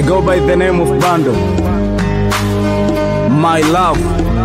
I go by the name of Bando. My love.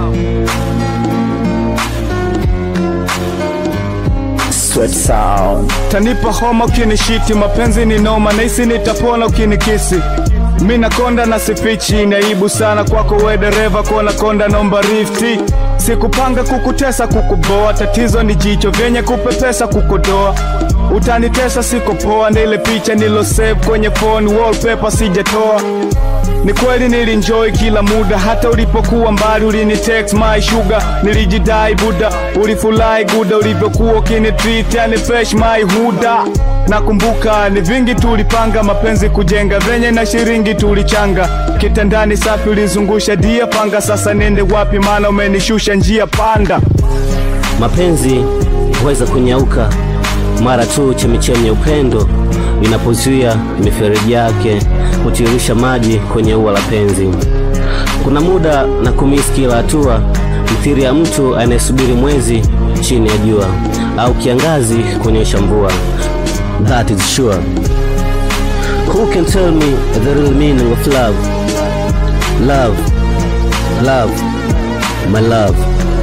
Sweat sound. Tanipa homa ukinishiti, mapenzi ni noma, nahisi nitapona ukinikisi. Mi nakonda na sifichi, ni aibu sana kwako we dereva, kuona konda naomba rifti. Sikupanga kukutesa kukuboa, tatizo ni jicho vyenye kupepesa kukodoa. Utanitesa siko poa, na ile picha nilo save kwenye phone wallpaper sijatoa. Ni kweli nilinjoy kila muda, hata ulipokuwa mbali ulini text my sugar, nilijidai buda, ulifurahi guda ulivyokuwa ukini treat yani fresh my huda. Nakumbuka ni vingi tulipanga mapenzi kujenga, venye na shiringi tulichanga, kitandani safi ulizungusha dia panga. Sasa nende wapi? Maana umenishusha njia panda. Mapenzi huweza kunyauka mara tu chemichemi ya upendo inapozuia mifereji yake kutiririsha maji kwenye ua la penzi. Kuna muda na kumisi kila hatua, mithiri ya mtu anayesubiri mwezi chini ya jua au kiangazi kuonyesha mvua. That is sure. Who can tell me the real meaning of love? Love, love, my love.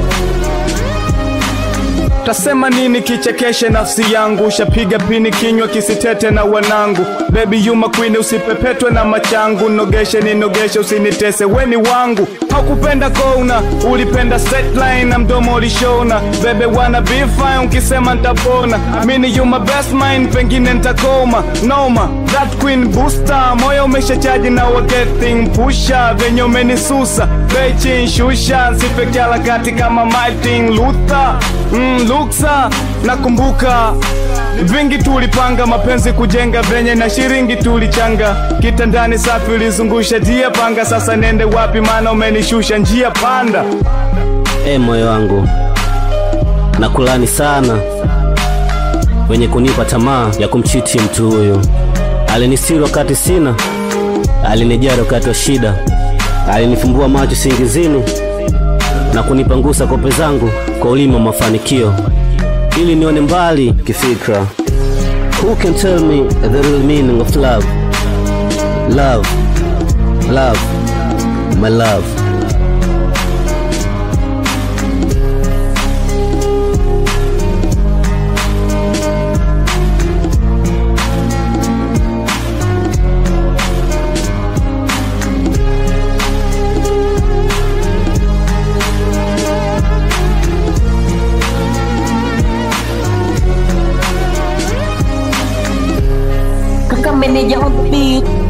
Tasema nini kichekeshe nafsi yangu, shapiga pini kinywa kisitete na wanangu. Baby you my queen, usipepetwe na machangu, nogeshe ninogeshe, usinitese weni wangu. Haukupenda kona, ulipenda straight line na mdomo ulishona. Bebe wanna be fine, ukisema ntapona. Mini you my best mind, pengine ntakoma noma. That queen booster, moyo umeshachaji na wa getting pusha, venye umenisusa bechi shusha, sifeke harakati kama Martin Luther mm, Luksa. Nakumbuka vingi tulipanga mapenzi kujenga, venye na shiringi tulichanga, kitandani safi ulizungusha dia panga. Sasa nende wapi? Maana umenishusha njia panda. E moyo wangu, nakulani sana wenye kunipa tamaa ya kumchiti mtu huyu. Alinistiri wakati sina, alinijali wakati wa shida, alinifumbua macho singizini na kunipangusa kope zangu kwa ulimi wa mafanikio ili nione mbali kifikra. Who can tell me the real meaning of love? Love, love, my love. Kaka meneja on the beat